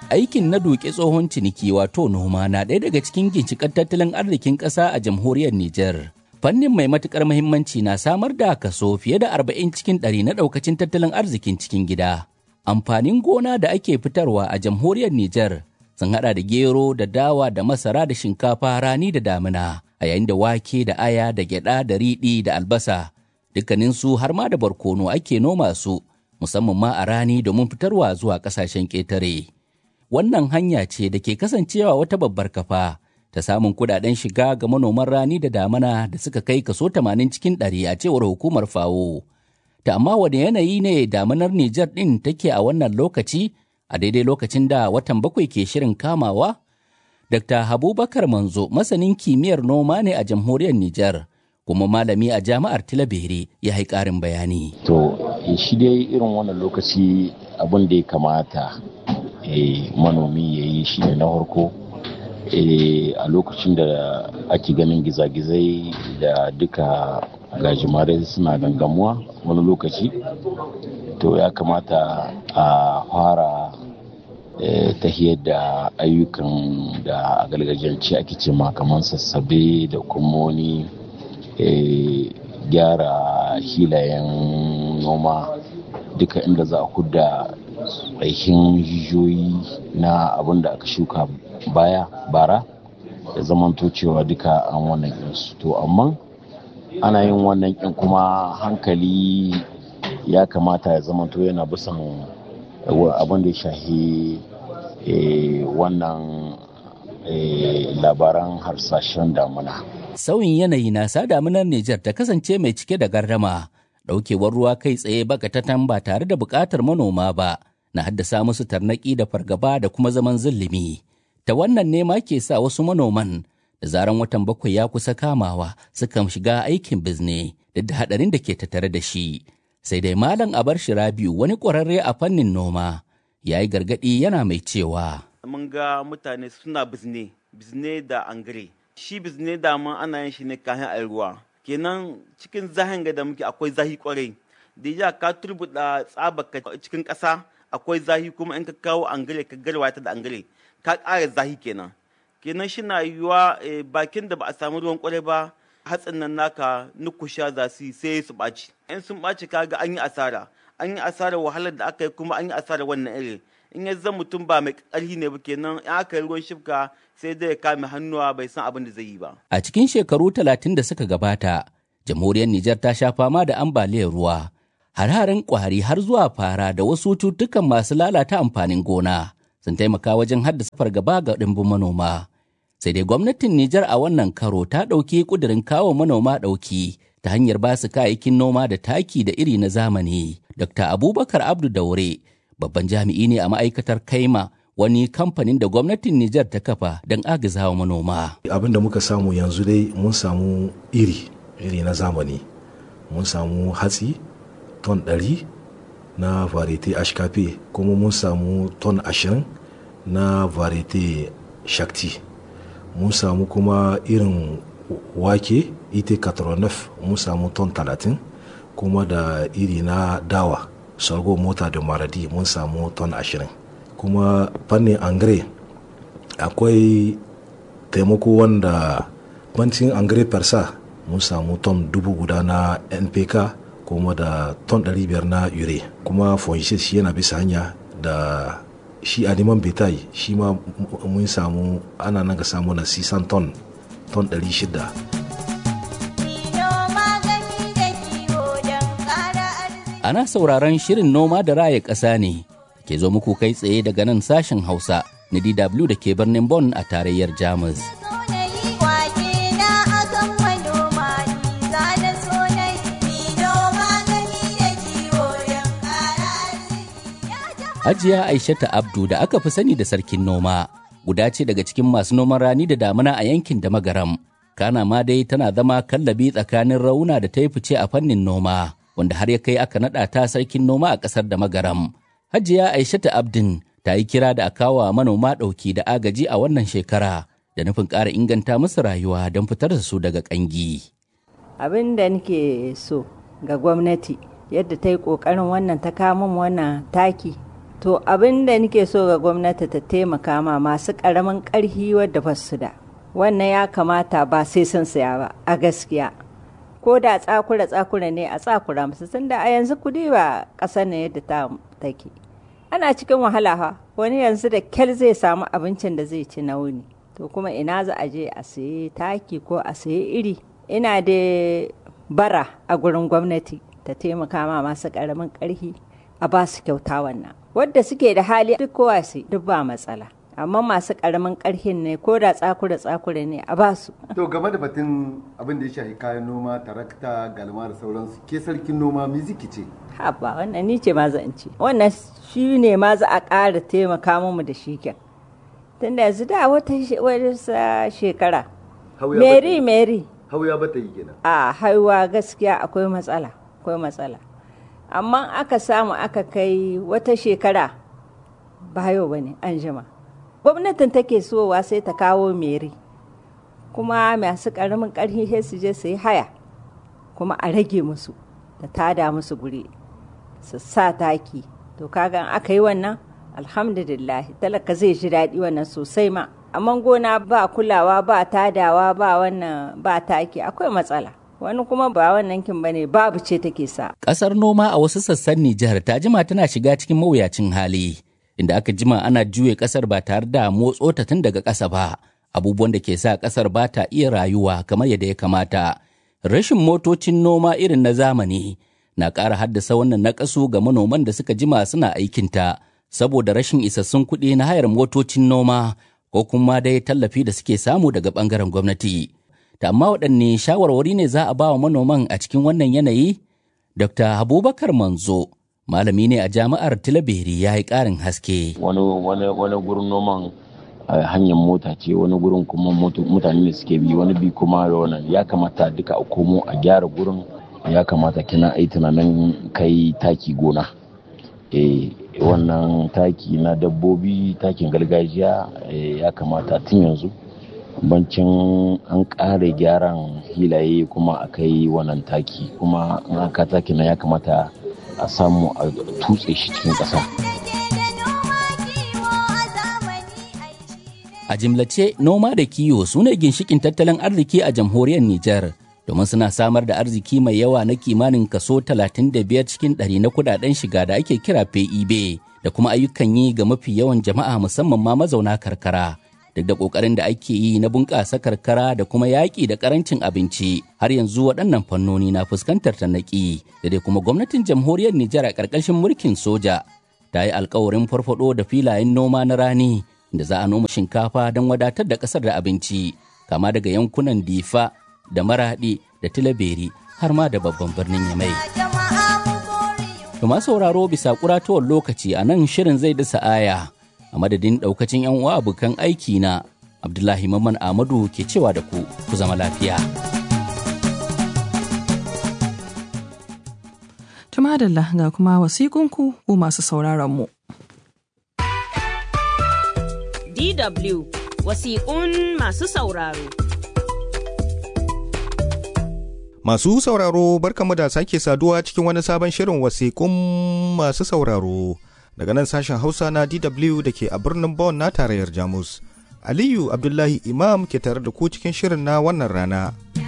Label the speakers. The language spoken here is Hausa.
Speaker 1: aikin na duke tsohon ciniki wato noma na ɗaya daga cikin ginshiƙar tattalin arzikin ƙasa a jamhuriyar Nijar. Fannin mai matuƙar muhimmanci na samar da kaso fiye da arba'in cikin ɗari na ɗaukacin tattalin arzikin cikin gida. Amfanin gona da ake fitarwa a jamhuriyar Nijar sun haɗa da gero da dawa da masara da shinkafa rani da damina, a yayin da wake da aya da gyaɗa da riɗi da albasa. Dukkaninsu har ma da barkono ake noma su, musamman ma a rani domin fitarwa zuwa ƙasashen ƙetare. wannan hanya ce da ke kasancewa wata babbar kafa ta samun kudaden shiga ga manoman rani da damana da suka kai kaso 80 cikin ɗari a cewar hukumar fawo. Ta amma wani yanayi ne damanar Nijar ɗin take a wannan lokaci a daidai lokacin da watan bakwai ke shirin kamawa? Dr. Habubakar Manzo masanin kimiyyar noma ne a jamhuriyar Nijar. kuma malami a jami'ar Tilabere ya yi ƙarin bayani.
Speaker 2: To, shi dai irin wannan lokaci abin da ya kamata manomi ya yi shi ne na harko a lokacin da ake ganin gizagizai da duka gajimare suna gangamuwa wani lokaci to ya kamata a fara tahiyar da ayyukan da a gargajiyance ake ce kamar sassabe da kuma wani gyara hilayen noma duka inda za a hudda aikin jijiyoyi na abin da aka shuka baya bara da zamanto cewa duka an wannan ɗinsu to amma ana yin wannan ƙin kuma hankali ya kamata ya zamanto yana bisan abin da ya shahi wannan labaran harsashen damuna.
Speaker 1: Sauyin yanayi na sa damunar Nijar ta kasance mai cike da gardama, ɗaukewar ruwa kai tsaye bakatatan ba tare da buƙatar manoma ba, na haddasa musu tarnaƙi da fargaba da kuma zaman zulumi. Ta wannan ne ma ke sa wasu manoman da zaran watan bakwai ya kusa kamawa sukan shiga aikin bizne duk da haɗarin da ke tattare da shi. Sai dai Malam Abar Shirabiu wani ƙwararre a fannin noma ya yi gargaɗi yana mai cewa.
Speaker 3: Mun ga mutane suna bizne, bizne da angare. Shi bizne da mun ana yin shi ne kayan a ruwa. Kenan cikin zahin ga da muke akwai zahi kwarai. Da ya ka turbuɗa tsabaka cikin ƙasa akwai zahi kuma in ka kawo angare ka garwa ta da angare ka ƙara zahi kenan. Kenan shi na yiwuwa bakin da ba a samu ruwan kwarai ba hatsin nan naka nukusha za su sai su ɓaci. In sun ɓaci kaga an yi asara. An yi asarar wahalar da aka yi kuma an yi asarar wannan iri. in ya zan mutum ba mai ƙarfi ne ba kenan in aka yi ruwan shifka sai dai ya kame hannuwa bai san abin da zai yi ba.
Speaker 1: A cikin shekaru talatin da suka gabata, jamhuriyar Nijar ta sha fama da ambaliyar ruwa, har-harin ƙwari har zuwa fara da wasu cututtukan masu lalata amfanin gona sun taimaka wajen haddasa fargaba ga ɗimbin manoma. Sai dai gwamnatin Nijar a wannan karo ta ɗauki ƙudurin kawo manoma ɗauki ta hanyar ba su kayayyakin noma da taki da iri na zamani. Dr. Abubakar Abdu Daure babban jami'i ne a ma'aikatar kaima wani kamfanin da gwamnatin Nijar ta kafa don agazawa manoma.
Speaker 4: Abin da muka samu yanzu dai mun samu iri, iri na zamani. Mun samu hatsi ton ɗari na varieté HKP kuma mun samu ton ashirin na varieté Shakti. Mun samu kuma irin wake ite 89 mun samu ton talatin kuma da iri na dawa. sorgo mota da maradi mun samu ton ashirin kuma fannin angare akwai taimako wanda bancin angare persa mun samu ton dubu guda na npk kuma da ton 500 na ure kuma fonshis shi yana bisa hanya da shi animan betai shi ma mun samu ana nan ga samu na 600 ton ton 600
Speaker 1: ana sauraron shirin noma da raya ƙasa ne ke zo muku kai tsaye daga nan sashen hausa na dw da ke birnin Bonn a tarayyar jamus hajiya aishata abdu da aka fi sani da sarkin noma guda ce daga cikin masu noman rani da damuna a yankin da magaram kana ma dai tana zama kallabi tsakanin rauna da ta yi fice a fannin noma wanda har ya kai aka naɗa ta sarkin noma a ƙasar da magaram. Hajiya Aishatu Abdin ta yi kira da a kawo manoma ɗauki da agaji a wannan shekara da nufin ƙara inganta musu rayuwa don fitar da su daga ƙangi.
Speaker 5: Abin da nake so ga gwamnati yadda ta yi ƙoƙarin wannan ta kamun wannan taki to abin da nake so ga gwamnati ta taimaka ma masu ƙaramin ƙarfi wadda ba su da wannan ya kamata ba sai sun saya ba a gaskiya ko da tsakura tsakura ne a tsakura musu tunda a yanzu kudi ba ƙasar ne yadda ta take ana cikin wahala ha wani yanzu da kyal zai samu abincin da zai ci na wuni to kuma ina za a je a sayi taki ko a sayi iri ina da bara a gurin gwamnati ta taimaka ma masu ƙaramin ƙarfi a ba su kyauta wannan wadda suke da hali duk kowa su duk ba matsala amma masu ƙaramin ƙarfin ne ko da tsakura tsakura ne a ba su
Speaker 6: to game da batun abin da ya shafi kayan noma tarakta galma da sauransu ke sarkin noma miziki ce
Speaker 5: haba wannan ni ce ma zan ce wannan shi ne ma za a ƙara taimaka mu da shi kyan tunda yanzu da wata shekara mary mary
Speaker 6: hauya bata yi kenan
Speaker 5: a haihuwa gaskiya akwai matsala akwai matsala amma aka samu aka kai wata shekara ba yau ba ne an jima gwamnatin take sowa sai ta kawo meri kuma masu ƙaramin ƙarfi sai su je su yi haya kuma a rage musu da tada musu guri su sa taki to kaga aka yi wannan alhamdulillah talaka zai ji daɗi wannan sosai ma amma gona ba kulawa ba tadawa ba wannan ba taki akwai matsala wani kuma ba wannan kin bane babu ce take sa
Speaker 1: Ƙasar noma a wasu sassan Nijar ta jima tana shiga cikin mawuyacin hali inda aka jima ana juye ƙasar ba tare da motso ta tun daga ƙasa ba abubuwan da ke sa ƙasar ba ta iya rayuwa kamar yadda ya kamata rashin motocin noma irin na zamani na ƙara haddasa wannan naƙasu ga manoman da suka jima suna aikinta saboda rashin isassun kuɗi na hayar motocin noma ko kuma dai tallafi da suke samu daga ɓangaren gwamnati. Ta amma waɗanne shawarwari ne za a ba wa manoman a cikin wannan yanayi? Dr. Abubakar Manzo, malami ne a jami'ar Tilaberi ya yi ƙarin haske.
Speaker 2: Wani wani gurin noman hanyar mota ce wani gurin kuma mutane ne suke bi wani bi kuma da wannan ya kamata duka a komo a gyara gurin ya kamata kina ai tunanin kai taki gona. Eh, wannan taki na dabbobi takin gargajiya ya kamata tun yanzu bancin an ƙara gyaran hilaye kuma a kai wannan taki kuma in aka taki na ya kamata a samu a tutse shi cikin ƙasa.
Speaker 1: A jimlace noma da kiwo su ne ginshikin tattalin arziki a jamhuriyar Nijar. domin suna samar da arziki mai yawa na kimanin kaso 35 cikin ɗari na kudaden shiga da ake kira PEB da kuma ayyukan yi ga mafi yawan jama'a musamman ma mazauna karkara. Duk da ƙoƙarin da ake yi na bunƙasa karkara da kuma yaƙi da ƙarancin abinci har yanzu waɗannan fannoni na fuskantar tanaki da dai kuma gwamnatin jamhuriyar Nijar a ƙarƙashin mulkin soja ta yi alkawarin farfaɗo da filayen noma na rani da za a noma shinkafa don wadatar da ƙasar da abinci kama daga yankunan Difa, da maraɗi da tilaberi har ma da babban birnin yamai. Tuma sauraro bisa kuratowar lokaci a nan shirin zai dasa aya a madadin ɗaukacin 'yan uwa abokan aiki na Abdullahi Maman Ahmadu ke cewa da ku ku zama lafiya.
Speaker 7: Tumadalla ga kuma wasikunku ku masu sauraron mu.
Speaker 8: DW wasiƙun masu sauraro.
Speaker 9: Masu sauraro barkamu da sake saduwa cikin wani sabon shirin wasiƙun masu sauraro daga nan sashen Hausa na DW da ke a birnin Bonn na tarayyar Jamus. Aliyu Abdullahi Imam ke tare da ku cikin shirin na wannan rana.